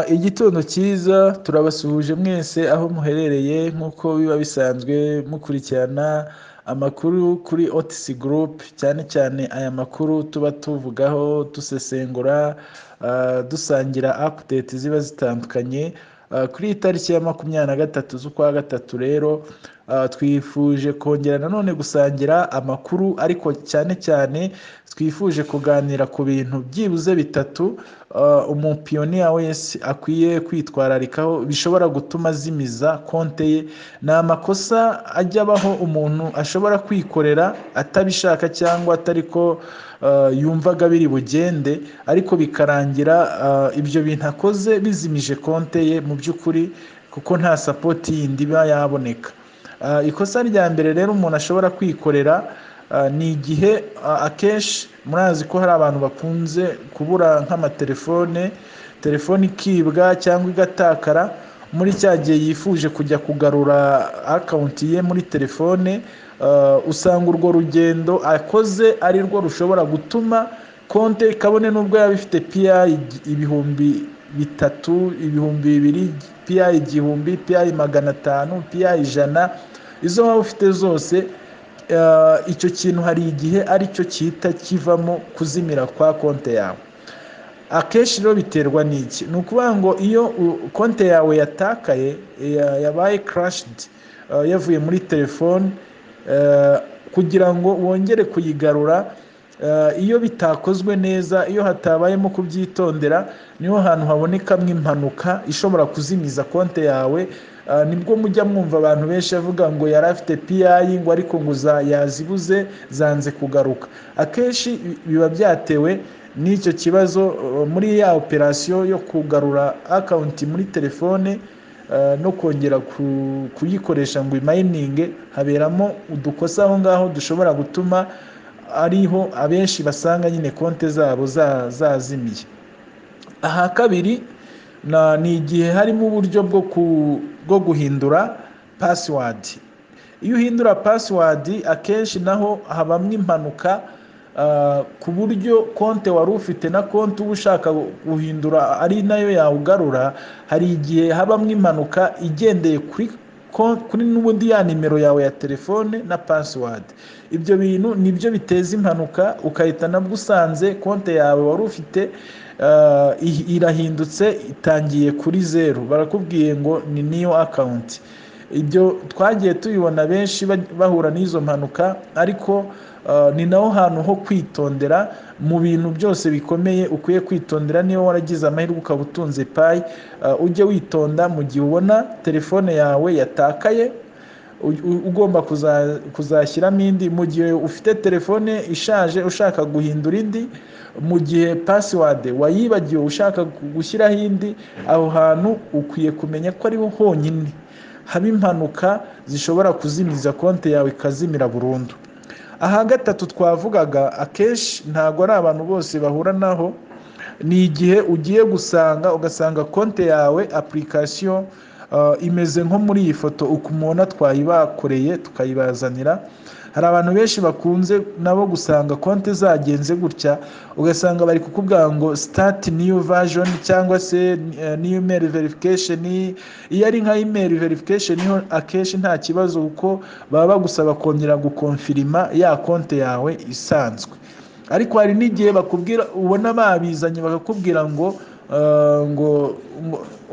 Igitondo cyiza turabasuhuje mwese aho muherereye nk'uko biba bisanzwe mukurikirana amakuru kuri Otis Group cyane cyane aya makuru tuba tuvugaho dusesengura dusangira update ziba zitandukanye kuri iyi tariki ya makumyabiri na gatatu z'ukwa gatatu rero twifuje kongera nanone gusangira amakuru ariko cyane cyane twifuje kuganira ku bintu byibuze bitatu umupiyoniya wese akwiye kwitwararikaho bishobora gutuma azimiza konte ye ni amakosa ajya abaho umuntu ashobora kwikorera atabishaka cyangwa atari ko yumvaga biri bugende ariko bikarangira ibyo bintu akoze bizimije konte ye mu by'ukuri kuko nta sapoti yindi iba yaboneka ikosa rya mbere rero umuntu ashobora kwikorera ni igihe akenshi murazi ko hari abantu bakunze kubura nk'amatelefone telefone ikibwa cyangwa igatakara muri cya gihe yifuje kujya kugarura akawunti ye muri telefone usanga urwo rugendo akoze ari rwo rushobora gutuma konte kabone n'ubwo yaba ifite piyayi ibihumbi bitatu ibihumbi bibiri piyayi igihumbi piyayi magana atanu piyayi ijana izo waba ufite zose icyo kintu hari igihe ari cyo cyita kivamo kuzimira kwa konte yawe akenshi rero biterwa n'iki ni ukuvuga ngo iyo konte yawe yatakaye yabaye karashidi yavuye muri telefone kugira ngo wongere kuyigarura iyo bitakozwe neza iyo hatabayemo kubyitondera niho hantu habonekamo impanuka ishobora kuzimiza konte yawe nibwo mujya mwumva abantu benshi bavuga ngo yari afite piyayi ngo ariko ngo yazibuze zanze kugaruka akenshi biba byatewe n'icyo kibazo muri ya operasiyo yo kugarura akawunti muri telefone no kongera kuyikoresha ngo imayininge haberamo udukosa aho ngaho dushobora gutuma ariho abenshi basanga nyine konti zabo zazimiye aha kabiri ni igihe harimo uburyo bwo guhindura pasiwadi iyo uhindura pasiwadi akenshi naho habamo impanuka ku buryo konti wari ufite na konti uba ushaka guhindura ari nayo yawugarura hari igihe habamo impanuka igendeye kuri kuri n'ubundi ya nimero yawe ya telefone na pasiwadi ibyo bintu nibyo biteza impanuka ukahita nabwo usanze konti yawe wari ufite irahindutse itangiye kuri zeru barakubwiye ngo ni niyo akawunti ibyo twagiye tubibona benshi bahura n'izo mpanuka ariko ni naho hantu ho kwitondera mu bintu byose bikomeye ukwiye kwitondera niba waragize amahirwe ukaba utunze payi ujye witonda mu gihe ubona telefone yawe yatakaye ugomba kuzashyiramo indi mu gihe ufite telefone ishaje ushaka guhindura indi mu gihe pasiwade wayibagiwe ushaka gushyiraho indi aho hantu ukwiye kumenya ko ariho honyine haba impanuka zishobora kuzimiza konti yawe ikazimira burundu aha gatatu twavugaga akenshi ntabwo ari abantu bose bahura naho ni igihe ugiye gusanga ugasanga konti yawe apulikasiyo imeze nko muri iyi foto uko umubona twayibakoreye tukayibazanira hari abantu benshi bakunze nabo gusanga konti zagenze gutya ugasanga bari kukubwira ngo sitati niyu vajoni cyangwa se niyu imeri verifikasheni iyo ari nka imeri verifikasheni ho akenshi nta kibazo kuko baba bagusaba kongera gukonfirima ya konti yawe isanzwe ariko hari n'igihe bakubwira ubona babizanye bakakubwira ngo ngo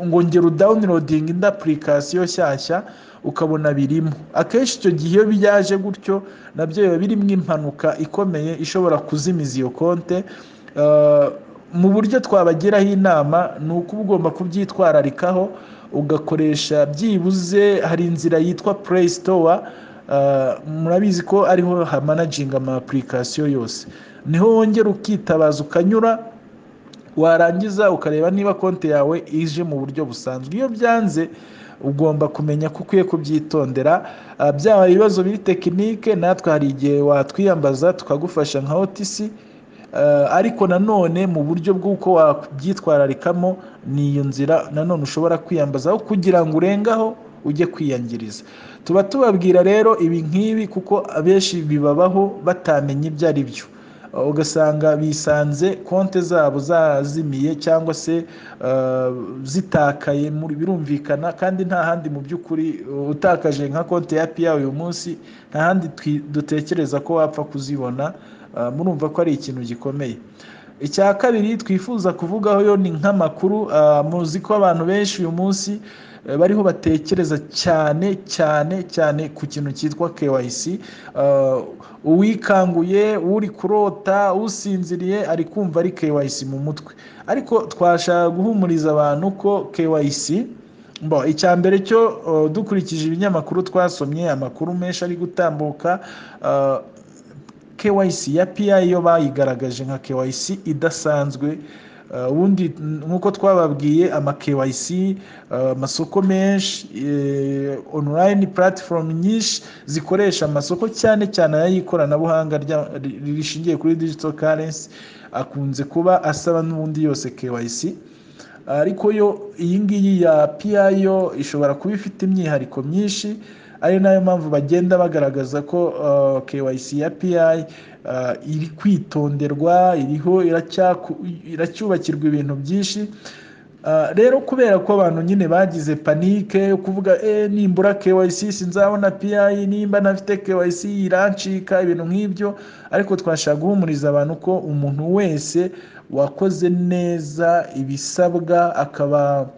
ngo ngera udawunirodingi indi apulikasiyo nshyashya ukabona birimo akenshi icyo gihe iyo byaje gutyo nabyo biba birimo impanuka ikomeye ishobora kuzimiza iyo konte mu buryo twabagiraho inama ni uko uba ugomba kubyitwararikaho ugakoresha byibuze hari inzira yitwa pureyi sitowa murabizi ko ariho hamanaginga ama apulikasiyo yose niho wongera ukitabaza ukanyura warangiza ukareba niba konti yawe ije mu buryo busanzwe iyo byanze ugomba kumenya ko ukwiye kubyitondera byaba ibibazo biri tekinike natwe hari igihe watwiyambaza tukagufasha nka otisi ariko nanone mu buryo bw'uko wabyitwararikamo ni iyo nzira nanone ushobora kwiyambazaho kugira ngo urengaho ujye kwiyangiriza tuba tubabwira rero ibi nk'ibi kuko abenshi bibabaho batamenya ibyo ari byo ugasanga bisanze konti zabo zazimiye cyangwa se uh, zitakaye muri- birumvikana kandi nta handi mu by'ukuri uh, utakaje nka konti ya piya uyu munsi nta handi twi- dutekereza ko wapfa kuzibona Uh, murumva ko ari ikintu gikomeye icya kabiri twifuza kuvugaho yo ni nk'amakuru uh, muzi ko abantu benshi uyu munsi eh, bariho batekereza cyane cyane cyane ku kintu cyitwa KYC Uh, uwikanguye uri kurota usinziriye ari kumva ari KYC mu mutwe ariko twashaka guhumuriza abantu ko KYC bo icya mbere cyo uh, dukurikije ibinyamakuru twasomye amakuru menshi ari gutambuka uh, KYC ya PI yo bayigaragaje nka KYC idasanzwe Uh, ubundi nk'uko twababwiye ama KYC uh, amasoko menshi eh, online platform nyinshi zikoresha amasoko cyane cyane ay'ikoranabuhanga rya- ri- rishingiye kuri digital currency akunze kuba asaba n'ubundi yose KYC ariko yo iyi ngiyi ya PIO ishobora kuba ifite imyihariko myinshi ari nayo mpamvu bagenda bagaragaza ko uh, KYC ya PI uh, iri kwitonderwa iriho iracyaku- iracyubakirwa ibintu byinshi Uh, rero kubera ko abantu nyine bagize panike yo kuvuga e, nimbura KYC sinzabona PI nimba ntafite KYC irancika ibintu nk'ibyo ariko twashaka guhumuriza abantu ko umuntu wese wakoze neza ibisabwa akaba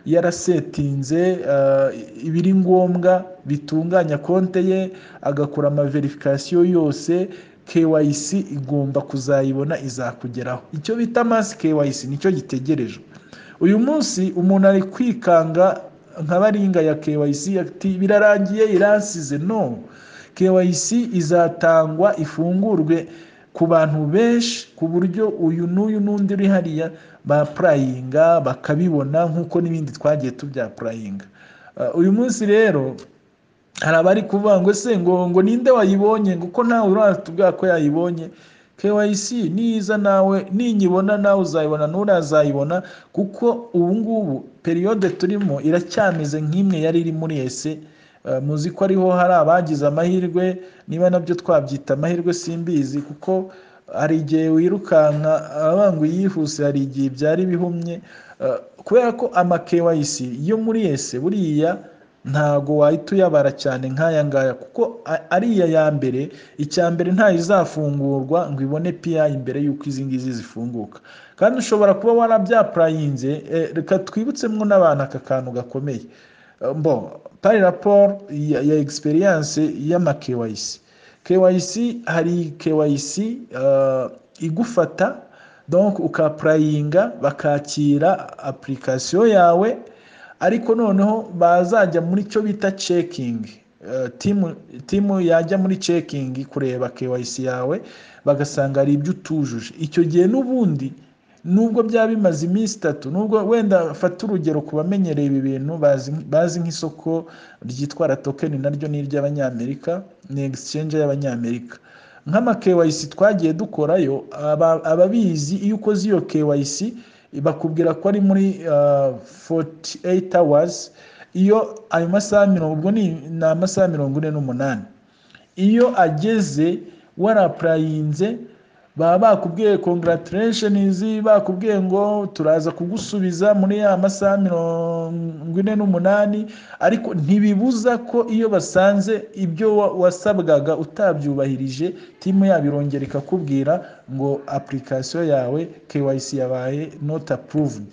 yarasetinze uh, ibiri ngombwa bitunganya konte ye agakora amaverifikasiyo yose KYC igomba kuzayibona izakugeraho icyo bita masi KYC nicyo gitegerejwe uyu munsi umuntu ari kwikanga nka baringa ya KYC ati birarangiye iransize no KYC izatangwa ifungurwe ku bantu benshi ku buryo uyu n'uyu n'undi uri hariya bapurayinga bakabibona nk'uko n'ibindi twagiye tubyapurayinga Uh, uyu munsi rero hari abari kuvuga ngo se ngo ngo ninde wayibonye ngo ko ntawe uratubwira ko yayibonye KYC niza nawe ninyibona nawe uzayibona nturazayibona kuko ubu ngubu periyode turimo iracyameze nk'imwe yari iri muri ese Eh, muzi ko ariho hari abagize amahirwe niba nabyo twabyita amahirwe simbizi kuko hari igihe wirukanka abangwa yihuse hari igihe byari bihumye Eh, kubera ko ama KYC yo muri ese buriya ntago wahita uyabara cyane nk'aya ngaya kuko a- ariya ya mbere icya mbere ntayo izafungurwa ngo ibone PI mbere y'uko izi ngizi zifunguka kandi ushobora kuba warabyapurayinze eh, reka twibutsemo n'abantu aka kantu gakomeye Eh, mbo pari raporo ya, ya egisperiyanse y'ama KYC KYC hari KYC eh, igufata donc ukapurayinga bakakira apurikasiyo yawe ariko noneho bazajya muri cyo bita cekingi timu timu yajya muri cekingi kureba KYC yawe bagasanga hari ibyo utujuje icyo gihe n'ubundi nubwo byaba bimaze iminsi itatu nubwo wenda fata urugero ku bamenyereye ibi bintu bazi- bazi nk'isoko ryitwa ratokeni naryo ni iry'abanyamerika ni exchange y'abanyamerika nk'ama KYC twagiye dukorayo aba- ababizi iyo ukoze iyo KYC bakubwira ko ari muri ah, 48 hours iyo ayo masaha mirongo ubwo ni ni amasaha mirongo ine n'umunani iyo ageze warapurayinze baba bakubwiye congratulations bakubwiye ngo turaza kugusubiza muri ya masaha mirongo ine n'umunani ariko ntibibuza ko iyo basanze ibyo wa- wasabwaga utabyubahirije timu yabo irongera ikakubwira ngo application yawe KYC yabaye not approved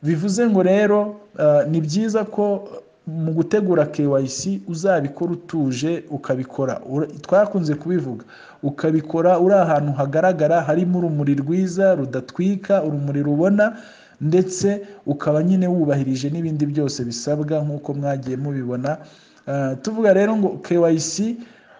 bivuze ngo rero ah, ni byiza ko mu gutegura KYC uzabikora utuje ukabikora ura- twakunze kubivuga ukabikora uri ahantu hagaragara harimo urumuri rwiza rudatwika urumuri rubona ndetse ukaba nyine wubahirije n'ibindi byose bisabwa nk'uko mwagiye mubibona Ah, tuvuga rero ngo KYC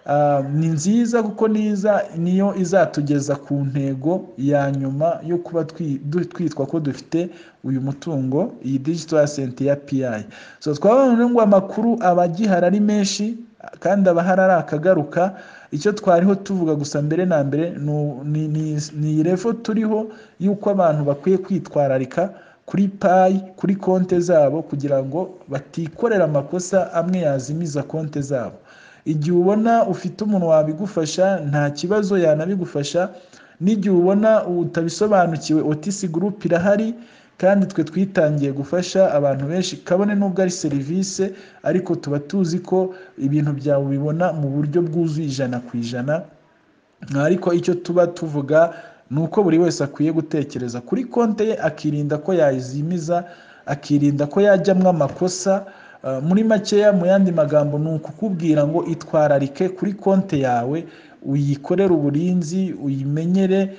ah, ni nziza kuko niza niyo izatugeza ku ntego ya nyuma yo kuba twi- du- twitwa ko dufite uyu mutungo iyi digital asset ya PI so twabonye ngo amakuru aba agihari ari menshi kandi aba ahari ari akagaruka icyo twariho tuvuga gusa mbere na mbere nu- ni- ni- ni refo turiho y'uko abantu bakwiye kwitwararika kuri payi kuri konte zabo kugira ngo batikorera amakosa amwe yazimiza konte zabo igihe ubona ufite umuntu wabigufasha nta kibazo yanabigufasha n'igihe ubona utabisobanukiwe Otis Group irahari kandi twe twitangiye gufasha abantu benshi kabone n'ubwo ari serivisi ariko tuba tuzi ko ibintu byawe ubibona mu buryo bwuzuye ijana ku ijana ariko icyo tuba tuvuga ni uko buri wese akwiye gutekereza kuri konti ye akirinda ko yazimiza akirinda ko yajyamo amakosa muri makeya mu yandi magambo ni ukukubwira ngo itwararike kuri konti yawe uyikorere uburinzi uyimenyere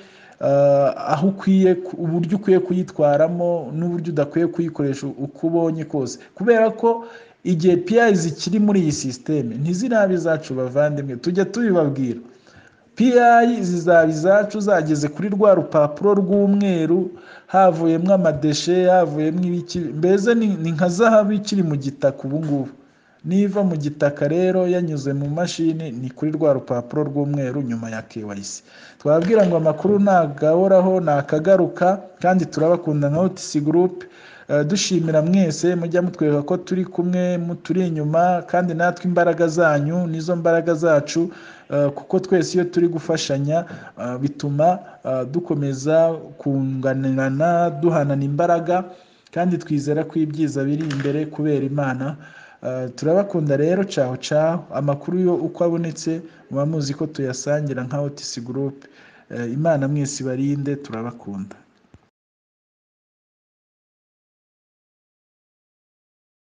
aho ukwiye uburyo ukwiye kuyitwaramo n'uburyo udakwiye kuyikoresha uko ubonye kose kubera ko igihe piyayi zikiri muri iyi sisiteme ntizirabe izacu bavandimwe tujya tubibabwira piyayi zizaba izacu zageze kuri rwa rupapuro rw'umweru havuyemo amadeshe havuyemo ibiki mbese ni nka zahabu ikiri mu gitaka ubungubu niva mu gitaka rero yanyuze mu mashini ni kuri rwa rupapuro rw'umweru nyuma ya KYC twabwira ngo amakuru ntagahoraho ntakagaruka kandi turabakunda nka otisi gurupe dushimira mwese mujya mutwereka ko turi kumwe turi inyuma kandi natwe imbaraga zanyu nizo mbaraga zacu kuko twese iyo turi gufashanya bituma dukomeza kunganirana duhanana imbaraga kandi twizera ko ibyiza biri imbere kubera imana turabakunda rero caho caho amakuru yo uko abonetse muba muzi ko tuyasangira nka otisi gurupe imana mwese ibarinde turabakunda